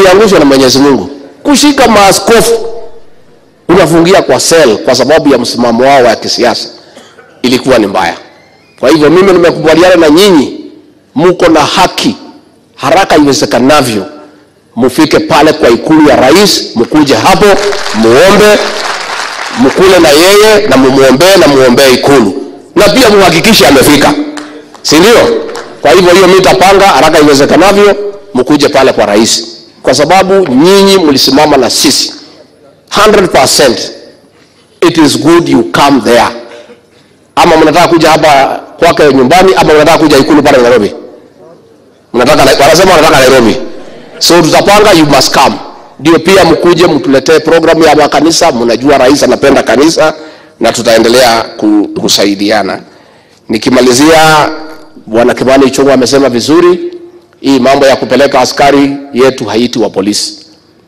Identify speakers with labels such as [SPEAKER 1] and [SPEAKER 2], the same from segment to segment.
[SPEAKER 1] waliangushwa na Mwenyezi Mungu. Kushika maaskofu unafungia kwa sel kwa sababu ya msimamo wao wa kisiasa ilikuwa ni mbaya. Kwa hivyo mimi nimekubaliana na nyinyi, muko na haki, haraka iwezekanavyo mufike pale kwa ikulu ya rais, mkuje hapo muombe, mkule na yeye na mumuombee na muombee ikulu, na pia muhakikishe amefika, si ndio? Kwa hivyo hiyo mimi nitapanga haraka iwezekanavyo, mkuje pale kwa rais, kwa sababu nyinyi mlisimama na sisi 100%. It is good you come there. Ama mnataka kuja hapa kwake nyumbani, ama mnataka kuja ikulu pale Nairobi? Mnataka, wanasema wanataka Nairobi, so tutapanga, you must come. Ndio pia mkuje mtuletee programu ya makanisa. Mnajua rais anapenda kanisa, na tutaendelea ku- kusaidiana. Nikimalizia, bwana Kimani Ichung'wa amesema vizuri, hii mambo ya kupeleka askari yetu Haiti wa polisi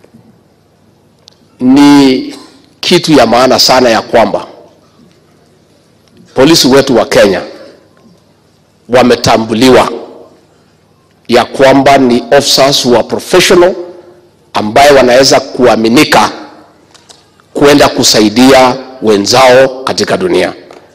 [SPEAKER 1] ni kitu ya maana sana ya kwamba polisi wetu wa Kenya wametambuliwa ya kwamba ni officers who are professional ambaye wanaweza kuaminika kwenda kusaidia wenzao katika dunia.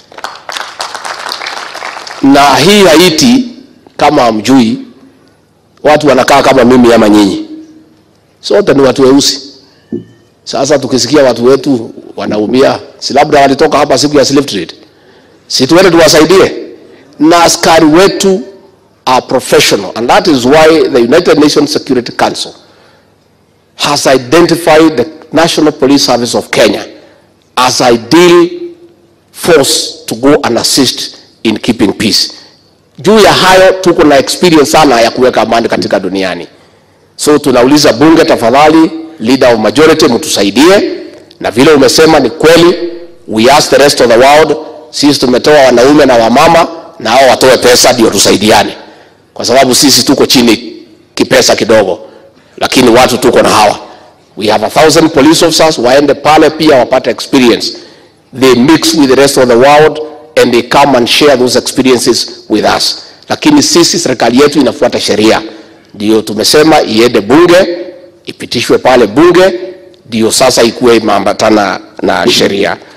[SPEAKER 1] Na hii Haiti, kama hamjui, watu wanakaa kama mimi ama nyinyi, sote ni watu weusi. Sasa tukisikia watu wetu wanaumia, si labda walitoka hapa siku ya slave trade, si tuende tuwasaidie? Na askari wetu are professional and that is why the United Nations Security Council has identified the National Police Service of Kenya as ideal force to go and assist in keeping peace. Juu ya hayo tuko na experience sana ya kuweka amani katika duniani. So tunauliza bunge, tafadhali, leader of majority, mtusaidie, na vile umesema ni kweli, we ask the rest of the world. Sisi tumetoa wanaume na wamama, na hao watoe pesa ndio tusaidiane, kwa sababu sisi tuko chini kipesa kidogo, lakini watu tuko na hawa. We have a thousand police officers, waende pale pia wapate experience. They mix with the rest of the world and they come and share those experiences with us. Lakini sisi serikali yetu inafuata sheria ndio tumesema iende bunge ipitishwe pale bunge, ndio sasa ikuwe imeambatana na sheria.